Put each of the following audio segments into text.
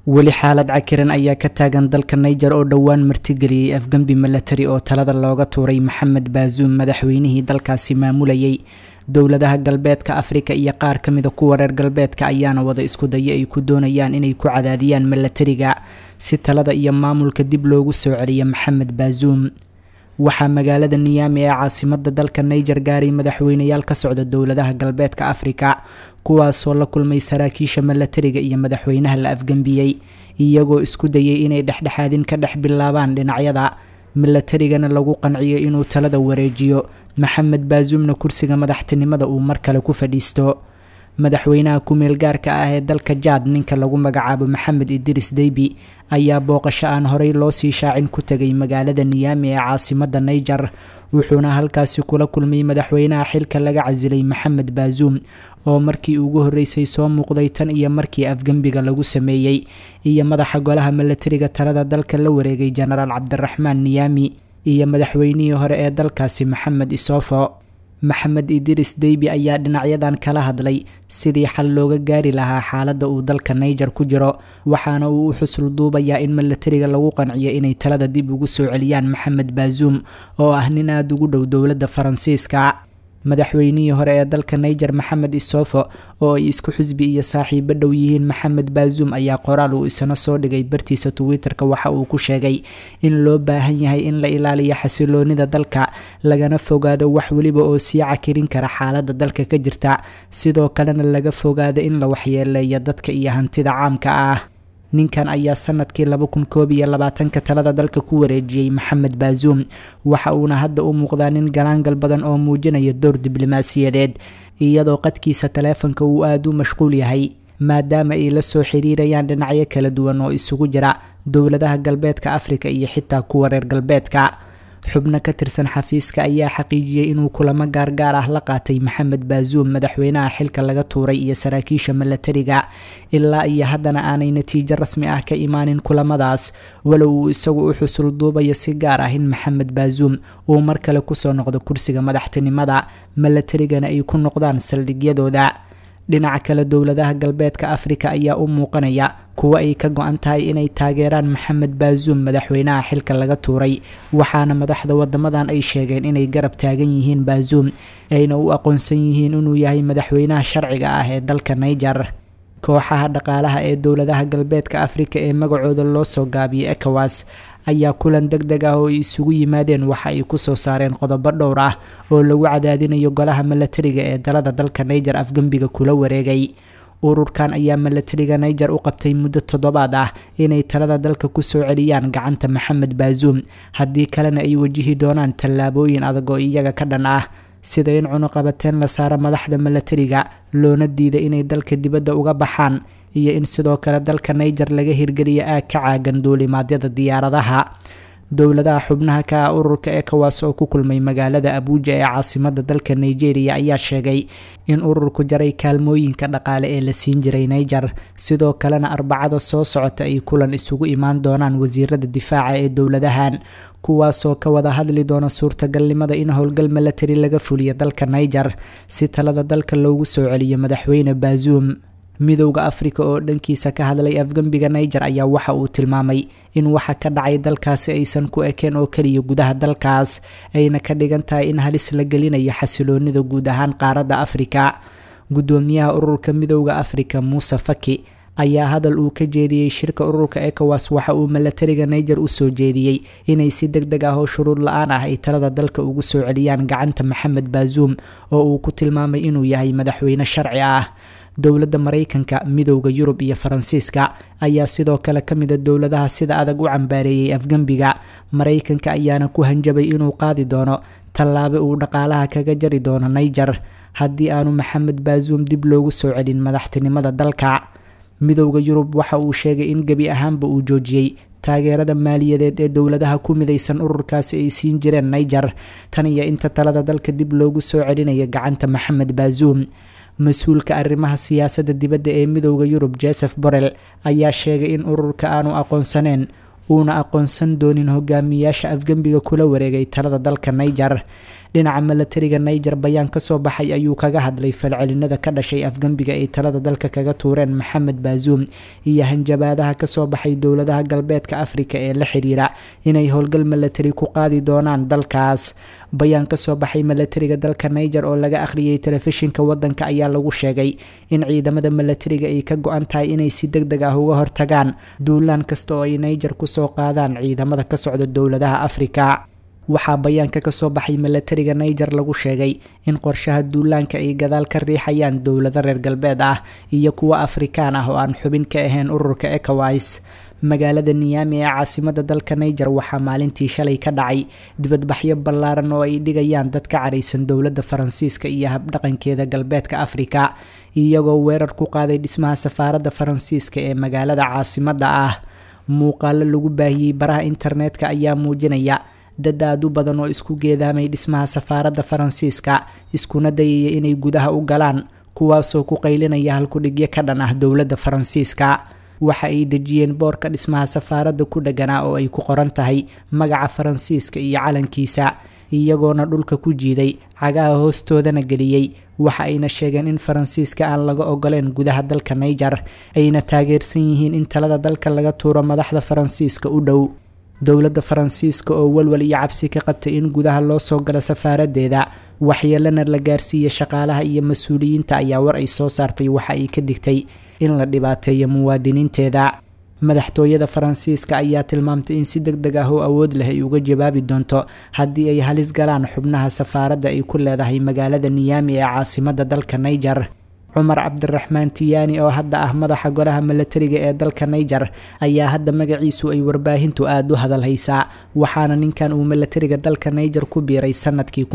weli xaalad cakiran ayaa ka taagan dalka niger oo dhowaan martigeliyey afgembi milatari oo talada looga tuuray maxamed baazuum madaxweynihii dalkaasi maamulayay dowladaha galbeedka afrika iyo qaar ka mida kuwa reer galbeedka ayaana wada isku daya ay ku doonayaan inay ku cadaadiyaan milatariga si talada iyo maamulka dib loogu soo celiyo maxamed baazuum waxaa magaalada niyaami ee caasimada dalka niger gaaray madaxweyneyaal ka socda dowladaha galbeedka afrika kuwaasoo la kulmay saraakiisha milatariga iyo madaxweynaha la afgembiyey iyagoo isku dayay inay dhexdhexaadin ka dhex bilaabaan dhinacyada milatarigana lagu qanciyo inuu talada wareejiyo maxamed baazuumna kursiga madaxtinimada uu mar kale ku fadhiisto madaxweynaha ku-meel gaarka ah ee dalka jaad ninka lagu magacaabo maxamed idris deybi ayaa booqasho aan horey loo sii shaacin ku tegay magaalada niyaami ee caasimada niger wuxuuna halkaasi kula kulmay madaxweynaha xilka laga casilay maxamed baazuum oo markii ugu horreysay soo muuqday tan iyo markii afgembiga lagu sameeyey iyo madaxa golaha milatariga talada dalka la wareegay jenaraal cabdiraxmaan niyaami iyo madaxweynihii hore ee dalkaasi maxamed isofo maxamed idris deybi ayaa dhinacyadan kala hadlay sidii xal looga gaari lahaa xaaladda uu dalka niger ku jiro waxaana uu u xusul duubayaa in milatariga lagu qanciyo inay talada dib ugu soo celiyaan maxamed baazuum oo ah nin aada ugu dhow dowladda faransiiska madaxweynihii hore ee dalka niger maxamed isofo oo ay isku xusbi iyo saaxiibo dhow yihiin maxamed baazuum ayaa qoraal uu isna soo dhigay bartiisa twitter-ka waxa uu ku sheegay in loo baahan yahay in la ilaaliyo xasiloonida dalka lagana fogaado wax weliba oo sii cakirin kara xaaladda dalka ka jirta sidoo kalena laga fogaado in la waxyeeleeyo dadka iyo hantida caamka ah ninkan ayaa sanadkii laba kun koob iyo labaatanka talada dalka ku wareejiyey maxamed baazuum waxa uuna hadda u muuqdaa nin galaangal badan oo muujinaya door diblomaasiyadeed iyadoo qadkiisa taleefanka uu aada u mashquul yahay maadaama ay la soo xiriirayaan dhinacyo kala duwan oo isugu jira dowladaha galbeedka afrika iyo xitaa kuwa reer galbeedka xubno ka tirsan xafiiska ayaa xaqiijiyey inuu kulamo gaargaar ah la qaatay maxamed baazuum madaxweynaha xilka laga tuuray iyo saraakiisha milatariga ilaa iyo haddana aanay natiijo rasmi ah ka imaanin kulamadaas walow uu isagu u xusul duubayo si gaar ah in maxamed baazuum uu mar kale kusoo noqdo kursiga madaxtinimada milatarigana ay ku noqdaan saldhigyadooda dhinaca kale dowladaha galbeedka afrika ayaa u muuqanaya kuwo ay ka go-an tahay inay taageeraan maxamed baazuum madaxweynaha xilka laga tuuray waxaana madaxda wadamadan ay sheegeen inay garab taagan yihiin baazuum ayna u aqoonsan yihiin inuu yahay madaxweynaha sharciga ah ee dalka niger kooxaha dhaqaalaha ee dowladaha galbeedka afrika ee magacooda loo soo gaabiyay ecowas ayaa kulan deg deg ah oo ay isugu yimaadeen waxa ay kusoo saareen qodobo dhowr ah oo lagu cadaadinayo golaha milatariga ee dalada dalka niger afgembiga kula wareegay ururkan ayaa milatariga niger u qabtay muddo toddobaad ah inay talada dalka kusoo celiyaan gacanta maxamed baazuum haddii kalena ay wajihi doonaan tallaabooyin adag oo iyaga ka dhan ah sida in cunuqabateen la saaro madaxda milatariga loona diida inay dalka dibadda uga baxaan iyo in sidoo kale dalka niger laga hirgeliyo aag ka caagan duulimaadyada diyaaradaha dowladaha xubnaha ka ah ururka ecowas oo ku kulmay magaalada abuuja ee caasimada dalka nigeria ayaa sheegay in ururku jaray kaalmooyinka dhaqaale ee la siin jiray niger sidoo kalena arbacada soo socota ay kulan isugu imaan doonaan wasiirada difaaca ee dowladahan kuwaasoo ka wada hadli doona suurtagalnimada in howlgal milatari laga fuliyo dalka niger si talada dalka loogu soo celiyo madaxweyne baazuum midowda afrika oo dhankiisa ka hadlay afgembiga niger ayaa waxa uu tilmaamay in waxa ka dhacay dalkaasi aysan ku ekeen oo keliya gudaha dalkaas ayna ka dhigan tahay in halis la gelinayo xasiloonida guud ahaan qaaradda afrika guddoomiyaha ururka midowda afrika muuse faki ayaa hadal uu ka jeediyey shirka ururka ecowas waxa uu milatariga niger u soo jeediyey inay si deg deg ah oo shuruud la-aan ah ay talada dalka ugu soo celiyaan gacanta maxamed baazuum oo uu ku tilmaamay inuu yahay madaxweyne sharci ah dowladda maraykanka midowda yurub iyo faransiiska ayaa sidoo kale ka mida dowladaha sida adag u cambaareeyey afgembiga maraykanka ayaana ku hanjabay inuu qaadi doono tallaabe uu dhaqaalaha kaga jari doono niger haddii aanu maxamed baazuum dib loogu soo celin madaxtinimada dalka midowda yurub waxa uu sheegay in gebi ahaanba uu joojiyey taageerada maaliyadeed ee dowladaha ku midaysan ururkaasi ay siin jireen niger tan iyo inta talada dalka dib loogu soo celinayo gacanta maxamed baazuum mas-uulka arrimaha siyaasadda dibadda ee midowda yurub joseph borrell ayaa sheegay in ururka aanu aqoonsaneen uuna aqoonsan doonin hogaamiyaasha afgembiga kula wareegay talada dalka niger dhinaca milatariga niger bayaan kasoo baxay ayuu kaga hadlay falcelinada ka dhashay afgembiga ay talada dalka kaga tuureen maxamed baazuum iyo hanjabaadaha kasoo baxay dowladaha galbeedka afrika ee la xiriira inay howlgal milatari ku qaadi doonaan dalkaas bayaan kasoo baxay milatariga dalka niger oo laga akhriyay telefishinka wadanka ayaa lagu sheegay in ciidamada milatariga ay ka go-an tahay inay si deg deg ah uga hortagaan duulaan kasta oo ay niger kusoo qaadaan ciidamada ka socda dowladaha afrika waxaa bayaanka kasoo baxay milatariga niger lagu sheegay in qorshaha duulaanka ay gadaal ka riixayaan dowlado reer galbeed ah iyo kuwo afrikaan ah oo aan xubin ka ahayn ururka ecowas magaalada niyami ee caasimada dalka niger waxaa maalintii shalay ka dhacay dibadbaxyo ballaaran oo ay dhigayaan dad ka caraysan dowladda faransiiska iyo habdhaqankeeda galbeedka afrika iyagoo weerar ku qaaday dhismaha safaaradda faransiiska ee magaalada caasimada ah muuqaalo lagu baahiyey baraha internetka ayaa muujinaya dad aad u badan oo isku geedaamay dhismaha safaaradda faransiiska iskuna dayaya inay gudaha u galaan kuwaasoo ku qaylinaya halkudhigyo ka dhan ah dowladda faransiiska waxa ay dejiyeen boorka dhismaha safaaradda ku dheganaa oo ay ku qoran tahay magaca faransiiska iyo calankiisa iyagoona dhulka ku jiiday cagaha hoostoodana geliyey waxa ayna sheegeen in faransiiska aan laga ogoleen gudaha dalka niger ayna taageersan yihiin in talada dalka laga tuuro madaxda faransiiska u dhow dowladda faransiiska oo walwal iyo cabsi ka qabtay in gudaha loo soo galo safaaradeeda waxyeelana la gaarsiiya shaqaalaha iyo mas-uuliyiinta ayaa war ay soo saartay waxa ay ka digtay in la dhibaateeyo muwaadiniinteeda madaxtooyada faransiiska ayaa tilmaamtay in si deg deg ah oo awood leh ay uga jawaabi doonto haddii ay halis galaan xubnaha safaaradda ay ku leedahay magaalada niyami ee caasimada dalka niger cumar cabdiraxmaan tiyaani oo hadda ah madaxa golaha milatariga ee dalka niger ayaa hadda magaciisu ay warbaahintu aada u hadal haysaa waxaana ninkan uu milatariga dalka niger ku biiray sanadkii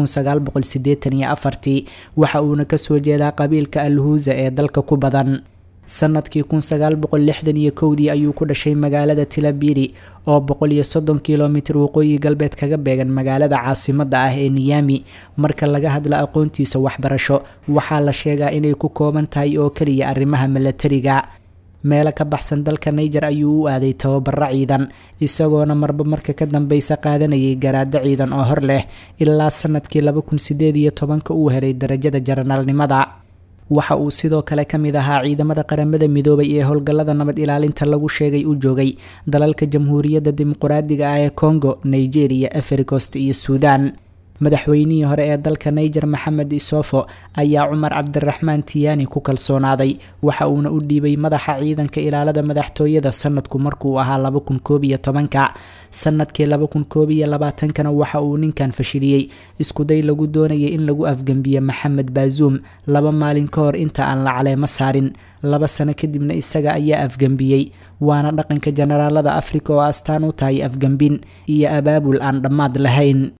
ii waxa uuna kasoo jeedaa qabiilka alhuusa ee dalka ku badan sanadkii dii ayuu ku dhashay magaalada tilabiri oo kilomitir waqooyi galbeed kaga beegan magaalada caasimada ah ee niyami marka laga hadla aqoontiisa waxbarasho waxaa la sheegaa inay ku kooban tahay oo keliya arrimaha milatariga meelo ka baxsan dalka niger ayuu u aaday tababaro ciidan isagoona marba marka ka dambeysa qaadanayay garaado ciidan oo hor leh ilaa sanadkii uu helay darajada jaranaalnimada waxa uu sidoo kale ka mid ahaa ciidamada qaramada midoobay ee howlgallada nabad ilaalinta lagu sheegay u joogay dalalka jamhuuriyadda dimuquraadiga ah ee congo nigeria africost iyo suudan madaxweynihii hore ee dalka niger maxamed isofo ayaa cumar cabdiraxmaan tiyaani ku kalsoonaaday waxa uuna u dhiibay madaxa ciidanka ilaalada madaxtooyada sanadku markuu ahaa sanadkii kana waxa uu ninkan fashiliyey iskuday lagu doonayay in lagu afgembiye maxamed baazuum laba maalin ka hor inta aan la caleemo saarin laba sano kadibna isaga ayaa afgembiyey waana dhaqanka jenaraalada afrika oo astaan u tahay afgembin iyo abaabul aan dhammaad lahayn